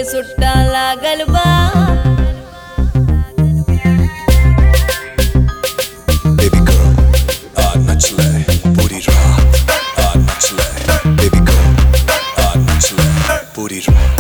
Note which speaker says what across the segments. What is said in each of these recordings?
Speaker 1: सुट्टा लागल बा
Speaker 2: Baby girl, आ नच ले पूरी रात आ नच ले Baby girl, आ नच ले पूरी रात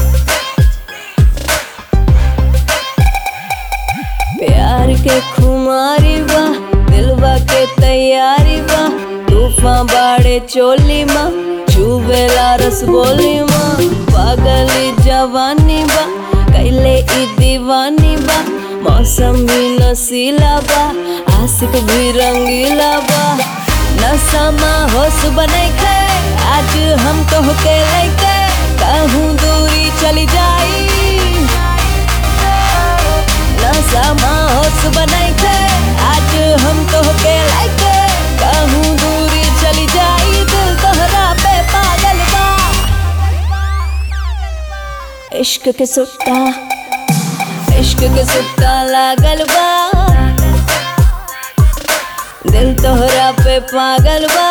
Speaker 1: प्यार के खुमारी बा दिलवा के तैयारी बा तूफान बाड़े चोली माँ चुबेला रस बोली माँ पागली जवानी बा कैले ई दीवानी बा मौसम भी नशीला बा आशिक भी रंगीला बा नशा होश बनै खे आज हम तो के लैके कहूँ दूरी चली जाई नशा होश बनाई थे आज हम तो के लायके कहूँ दूरी चली जाई दिल तोहरा पे पागल बा इश्क के सुट्टा इश्क के सुट्टा लागल बा दिल तोहरा पे पागल बा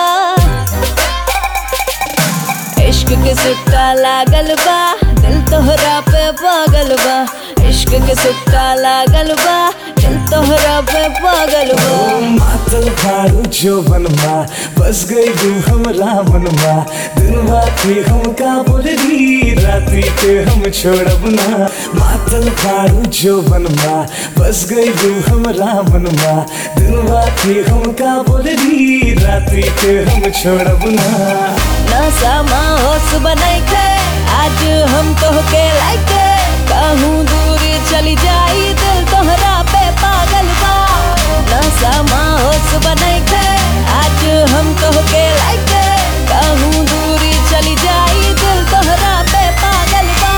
Speaker 1: इश्क के सुट्टा लागल बा दिल तोहरा पे पागल बा इश्क के सुट्टा लागल बा दिल तोहरा पे पागल बा
Speaker 3: मातल भारू जो बनमा बस गई तू हमरा मनमा दिलवा के हम का बोलरी रात्रि के हम छोड़ब ना मातल भारू जो बनमा बस गई तू हमरा मनमा दिलवा के हम का बोलरी रात्रि के हम छोड़ब ना
Speaker 1: नशा होश बनाई थे आज हम तो के लायके कहूँ दूरी चली जाई दिल तोहरा पे पागल बा नशा होश बनाई थे आज हम तो के लायके कहूँ दूरी चली जाई दिल तोहरा पे पागल बा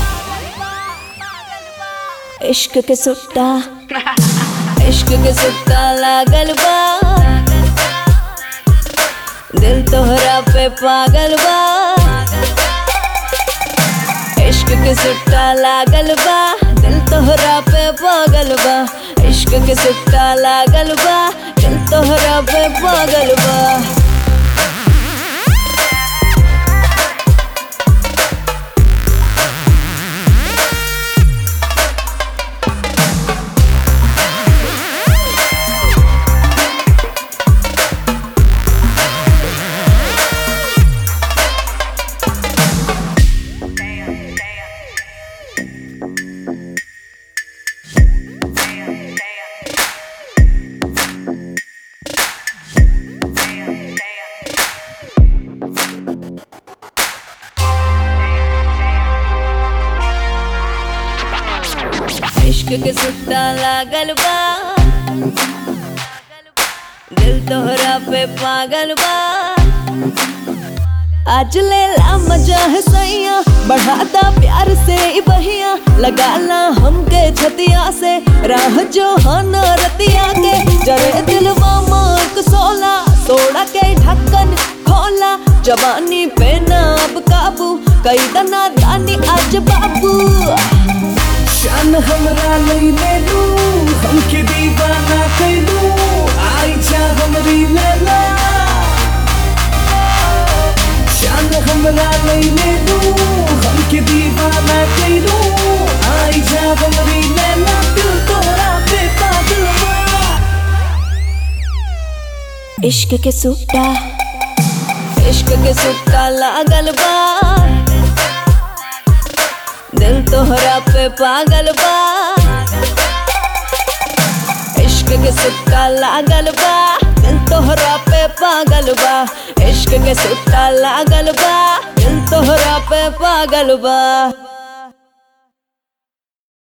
Speaker 1: इश्क के सुट्टा इश्क के सुट्टा लागल बा दिल तोहरा पे पागल बा इश्क के सुट्टा लागल बा दिल तोहरा पे पागल बा इश्क के सुट्टा लागल बा दिल तोहरा पे पागल बा इश्क के सुट्टा लागल बा दिल तोहरा पे पागल बा आज ले ला मजा है सैया बढ़ाता प्यार से ई बहिया लगाला हमके छतिया से राह जो हाना रतिया के जरे दिलवा मार्क सोला सोड़ा के ढक्कन खोला जवानी पे ना अब काबू कई दना दानी आज बाबू
Speaker 3: शान हमरा लैले लू हमके दीवाना कैलू आई जा हमरी लैला शान हमरा लैले लू हमके दीवाना कैलू आई जा हमरी लैला दिल तोरा पे पागल बा
Speaker 1: इश्क के सुट्टा इश्क के सुट्टा लागल बा दिल तोहरा पे पागल बा इश्क के सुट्टा लागल बा दिल तोहरा पे पागल बा इश्क के सुट्टा लागल बा दिल तोहरा पे पागल बा